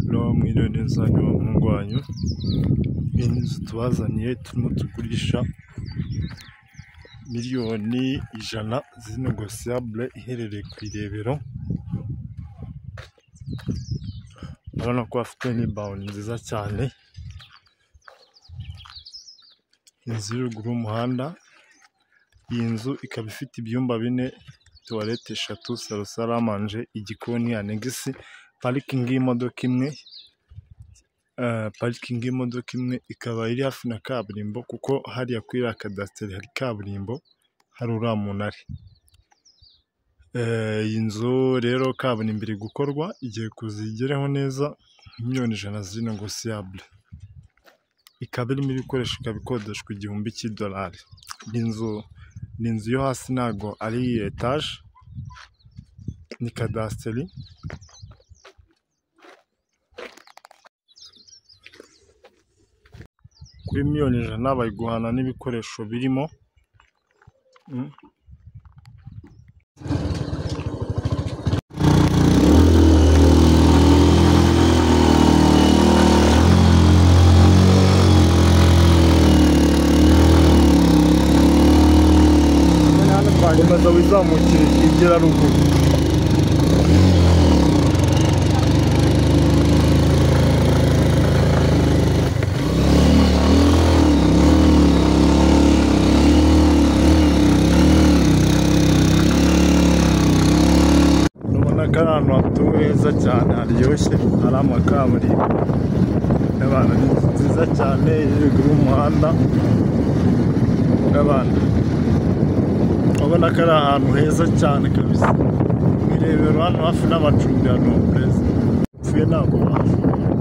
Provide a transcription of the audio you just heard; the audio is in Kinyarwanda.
rero mwiriwe neza ni bahungu banyu inzu tubazaniye turimo tugurisha miliyoni ijana zinegosiyabule iherereye ku irebero urabona ko bafite n'ibawuni nziza cyane inzu iri ruguru y'umuhanda iyi nzu ikaba ifite ibyumba bine tuwarete eshatu salo saramanje igikoni anegisi parikingi y'imodoka imwe parikingi y'imodoka imwe ikaba iri hafi na kaburimbo kuko hariya kuri iriya kadasiteri hari kaburimbo hari uriya munara iyi nzu rero kaburimbo iri gukorwa igiye kuzigereho neza miliyoni ijana zinegosiyabule ikaba irimo ibikoresho ikaba ikodeshwa igihumbi cy'idolari ni inzu ni inzu yo hasi ntago ari etaje ni kadasiteri kuri miliyoni ijana bayiguhana n'ibikoresho birimo komeza wizamukire igera ruguru urabona ko ari ahantu hatuwe heza cyane haryoshye hari amakaburimbo n'abantu ni inzu nziza cyane iri ruguru y'umuhanda n'abantu urabona ko ari ahantu heza cyane kabisa mu irebero hano hafi n'amacumbi ya nomurezi upfuye ntabwo wahashobora